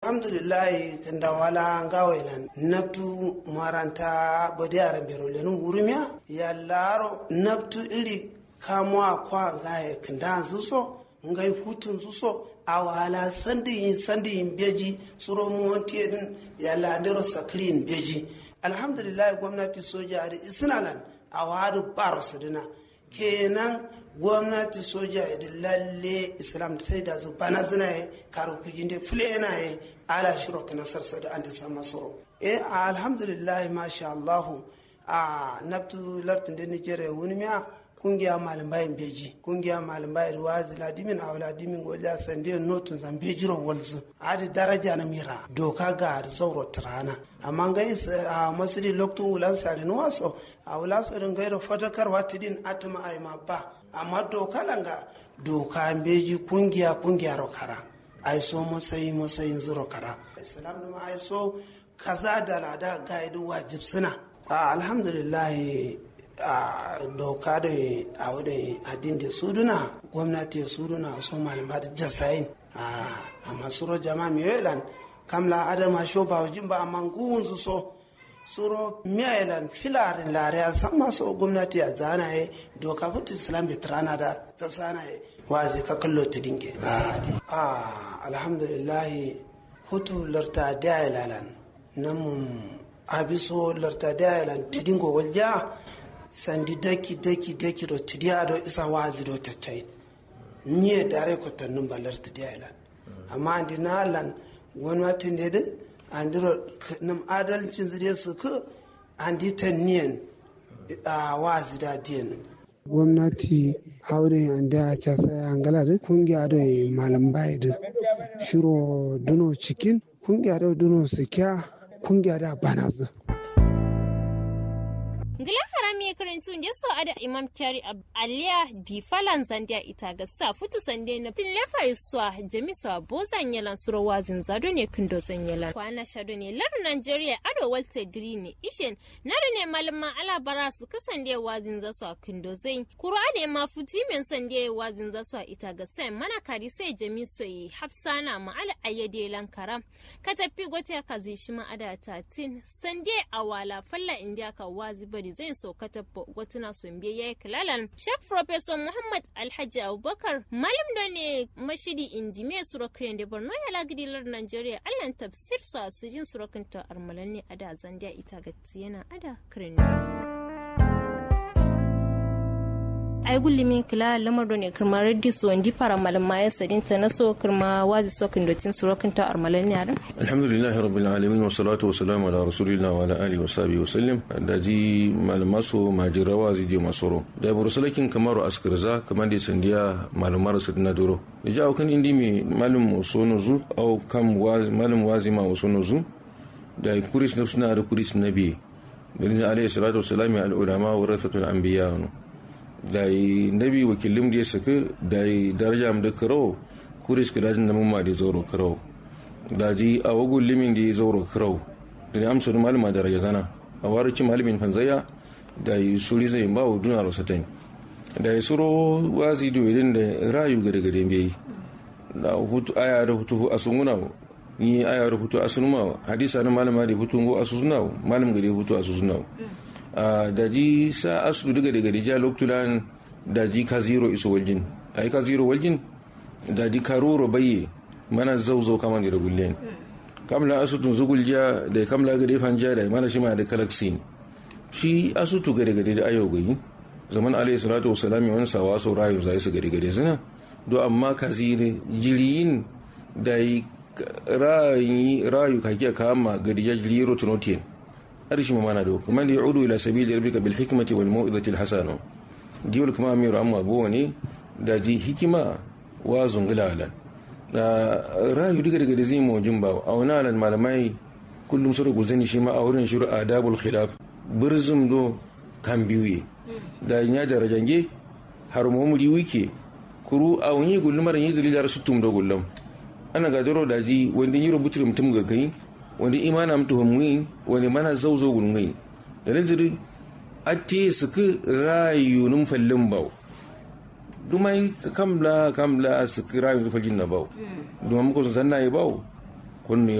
alhamdulillah kanda wala ngawailan nabtu maranta bodi aran bero lenu wurumya ya laro nabtu iri kamwa kwa gaye kanda zuso ngai hutun zuso a wala sandi yin sandi yin beji suro monti din ya landero sakrin beji alhamdulillah gwamnati soja da isnalan a wadu baro sadina kenan gwamnati soja da lalle islam da sai da zu bana zina ye karo kujin da fule yana ye ala shiro kana sarsa da an ta sama soro eh alhamdulillah masha Allah a nabtu lartin da Nigeria wani miya kungiya malambayin beji kungiya malambayin ruwazi ladimin a ladimin goja sande notun zan bejiro walzu adi daraja na mira doka ga da zauro tirana amma ga a masiri lokto wulan sari no waso a wula sorin gairo fatakarwa tidin atuma ai ma ba amma doka langa doka beji kungiya kungiya rokara ai so masayi masayin zuro kara islam da ma ai so kaza da lada gaidu wajib suna alhamdulillah a doka da a wadda adin da suduna gwamnati suduna su malama da jasayin a masuro jama miyoyilan kamla adama sho ba wajin ba amma guwun su so suro miyoyilan filarin lare a san masu gwamnati a zana ya doka fitu islam bitrana da ta sana ya wazi ka kallo ta dinge a alhamdulillah hutu larta da ya lalan namun abiso larta da ya lan tidingo walja sandi daki daki daki do tidiya do isa wazi do taccai niye dare ko tannum balar tidiya ilan amma andi na lan gwamnatin da da andiro nam adalcin zide su ku andi tanniyan a wazi da diyan gwamnati haure anda a casa angala da kungiya da malam bai da shiro duno cikin kungiya da duno sikiya kungiya da banazu Ngila harami ya karantu ya so ada Imam Kyari Aliya di falan zandia ita ga sa futu sande na tin lefa iswa jami so bozan yalan suro wazin zado ne kindo zan yalan kwana shado ne lar Nigeria ado walte diri ne ishen na da ne malama ala bara su kasande wazin za su a kindo zan kura ne ma futi men sande wazin za su a ita ga sai mana kari sai jami so yi hafsana ma ala ayyade lan karam ka tafi gote ka zai shi ma ada tatin sande awala falla indiya ka wazi bari zai so ka tabbo gwatuna sun biya yayi kalalan shek professor muhammad alhaji abubakar malam da ne mashidi indime surakriyan da borno ya lagidilar nigeria allan tafsir su a sijin surakin ta armalan ne ada zandiya ita ga yana ada kirin ay gullimi kila lamar do ne kirma reddi so ndi para malama ya sadin ta naso kirma wazi so kin dotin surokin ta armalan ne aran alhamdulillah rabbil alamin wa salatu wa salam ala rasulillah wa ala alihi wa sahbihi wa sallam da ji malama so majira wazi je masoro da bursalakin kamaru askarza kamar da sandiya malamar su na duro da jawo kan indi mi malum sono zu au kam wazi malum wazi ma sono zu da kuris na suna da kuris nabi bin alayhi salatu wa salam al ulama wa rathatul anbiya da yi nabi wakilin da ya saka da yi daraja da karo kuris ka dajin da mamma da zauro karo da ji a wagun limin da ya zauro karo da ya amsa da malama daraja zana a warci malamin fanzaya da yi suri zai ba wa duna rosatain da yi suro wazi da wadin da rayu gada gada bai da hutu aya da hutu a sunguna ni aya da hutu a sunuma hadisa na malama da hutu go a susuna malam gada hutu a susuna da ji sa asu daga daga dija loktulan da ji ka zero iso waljin a yi ka zero waljin da ji ka roro baye mana zauzau kama da gullen kamla asutun zugulja da kamla gade fanja da mana shi ma da kalaksin shi asutu gade gade da ayo gayi zaman alayhi salatu wasalam yawan sawa sau rayu zai su gade gade zina do amma ka zire jiriyin da yi rayu kake kama gadija jiliro tunotiyan أرشي ما ندوك من يعود إلى سبيل ربك بالحكمة والموئذة الحسنة ديول كما أمير أما بوني دا جي حكمة وازن غلالا دا رايو ديگر ديگر زي مو جنبا أو نالا مالماي كل مسرق وزني شما أورين شروع آداب الخلاف برزم دو كان بيوي دا نيا درجانجي حرمهم ليويكي kuru a wani gullum mara yi dalila rasu tum da gullum ana gadaro da ji wanda yi rubutu mutum ga kai wani imana mtu hamwi wani mana zauzo gulngai da nazari ate su ka rayu nun fallin bau dumai kamla kamla su ka rayu nun fallin na bau dumai muku sun sanna yi bau kun